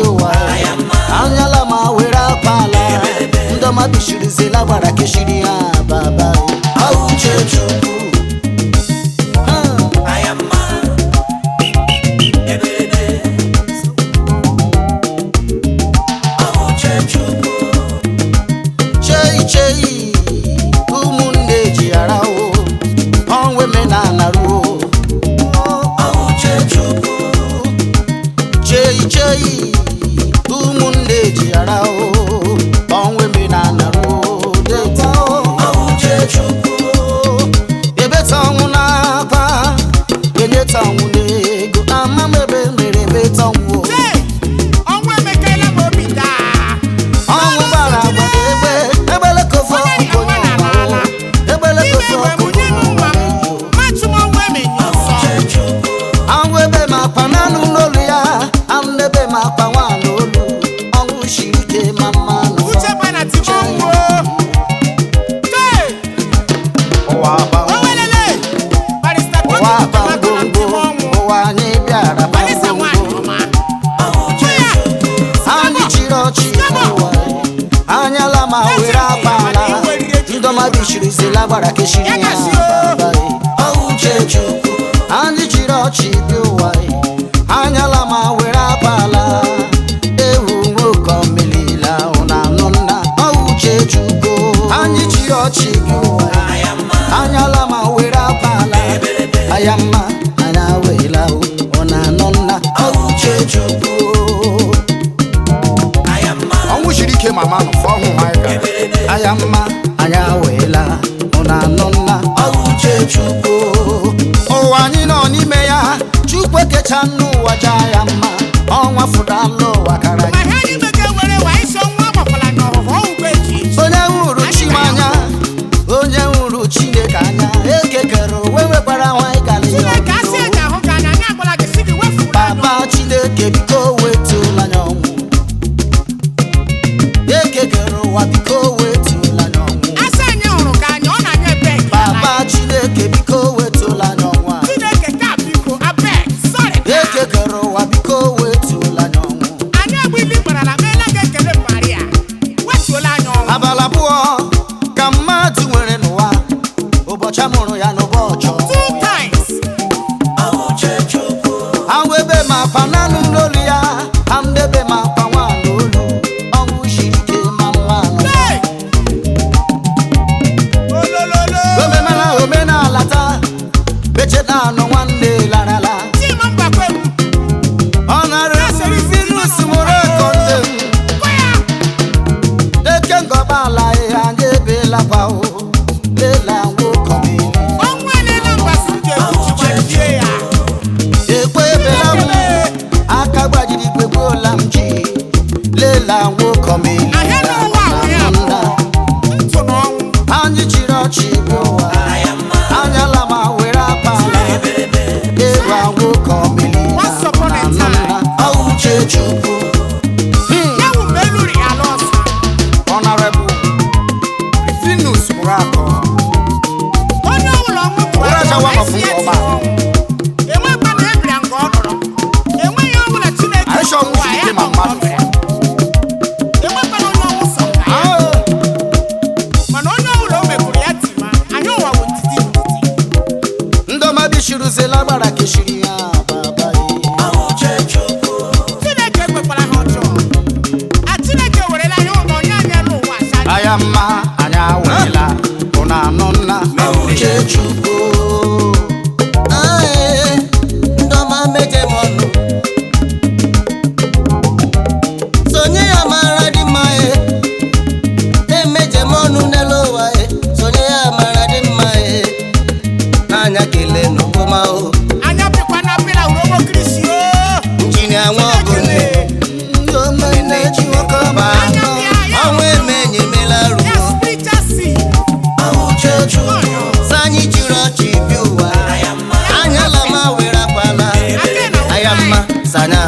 ụwa anyala ma were akpala ndọma bishirizila gbara keshiri ha baba auche chukwu Ha. chei chei ụmụnne ji arawo ọnwa emenala ruo chei chei ụmụnne ji arawo ọnwa emenala ruo deta ebeta ọnwụ n'akwa enyeta ọnwụ n'ego ama m ebe mere ebeta ọnwụ ọnwa emekela m obi taa ọnwụ gbara agba egbe egbele kofe ọkụkọ onye ọma o egbele ime kofe egbe m ọkụkọ nye m onye nwa ọma m o matụ m ọnwa emenye ọsọ anwụ ebe ma akpa n'anụ n'olu ya anụ n'ebe ma akpa nwa n'olu ọnwụ siri ike ma mma uche bana ti m ọnwụ tee ụwa o welele barista ụwa totu tomato na ti m gbangbo ọnwụ ụwa anyị bịara barista nwaanyị gbangbo ọma Hụ ya, anyị chịrị ọchị ụwa anyala ma were akpala ndọmadụ chirizila gbara keshiri ya baba ọuche chukwu anyị chịrị ọchị bi ụwa anyala ma were akpala ewu nwoke omelila ụna anụ nna ọuche chukwu anyị chịrị ọchị bi ụwa anyala ma were akpala ayamma anya wela ụna anụ nna ọuche chukwu ọnwụ siri ike mama nọ fọ ọhụụ ha gara anya mma anya weela ụna anụ nna ọuche chukwu ụwa anyị nọ n'ime ya chukwu ekecha n'ụwa ja ya mma ọnwa fụdala ụwa kara ma ihe anyị mege were wa isi ọnwa agbakwala n'ọhụhụ ọgwụgwọ eji onye hụrụ chi m anya onye hụrụ chineke anya ekekere onwe nwekwara nwanyị kala ya chineke asị ọnụ. eji ahụ ka anya anyị agbala gị si gị wefuru anụ baba chineke biko wetụla anya ọnwụ ekekere ụwa biko wetụla anya ọnwụ asị anyị hụrụ ka anya ọ na-anya ebe nke baba chineke biko wetụla anya ọnwụ a chineke ka biko abeg sorry ekekere ụwa biko wetụla anya ọnwụ anyị agbili gbarala meela gị ekele maria wetuola anya ọnwụ abalị abụọ ka mmadụ nwere n'ụwa ụbọchị a mụrụ ya n'ụbọchị ọmụmụ two ya. times Awụ ebe ma akpa n'anụ n'olu ya anụ ebe ma akpa nwa n'olu ọnwụ siri ike ma mma nụ. hey olololo omemela omenala taa mecheta anụ nwanne larala tim mgbakwe m ọ nara Venus mụrụ eko nne m gwa ya eke ngọba ala ya anyị ebelakwa o lela nwokomili ọnwụ elela mgbasi m ga-ekwuchi gbajie ya ekwe ebela m aka gbajiri igwe gbuola m ji lela nwokomili ahịa n'ụwa ahụ ya bụ ntụ na ọnwụ anyị chịrị ọchị bụ ụwa anyala ma were akpala ewu nwoke omili Once upon a time. ọuche chukwu ya wụ mgbe eluri ala ọsọ honorable Rifinus mụrụ akọ onye ọbụla ọnwụ bụ Were aja wa esi ma eti ọma. ọnwụ enwekwa na ebira nke ọ nọrọ enweghị ọbụla chineke Anyị chọrọ ụwa ọnwụ ya siri ike nọ ma mmadụ. nke ọ nọrọ ya. enwekwa na onye ọnwụ sọ nka ya mana onye ọbụla o mekwuru ya tima anyị ụwa bụ ntiti ntiti ndọmadi shiruzela gbara keshiri ya baba chineke ekwekwara ha ọjọọ a chineke werela ihe ụlọ onye anyị elu ụwa acha aya mma anya wela ụna anụ nna uche chukwu Aye, ndọma meje m ọnụ sonye ya mara dị mma e na-emeje m ọnụ n'elu ụwa e sonye ya mara dị mma e n'anya kelee n'okpoma o anya pịkwa na pịla urobo krisi o injinia nwa ọgụ nne ndị omenne ji nwoke ọba anọ ọnwa eme enyemela ya ruo spiritual sea uche chukwu sanyi jiri ọchị bi ụwa anyala ma were akwala aya mma sanya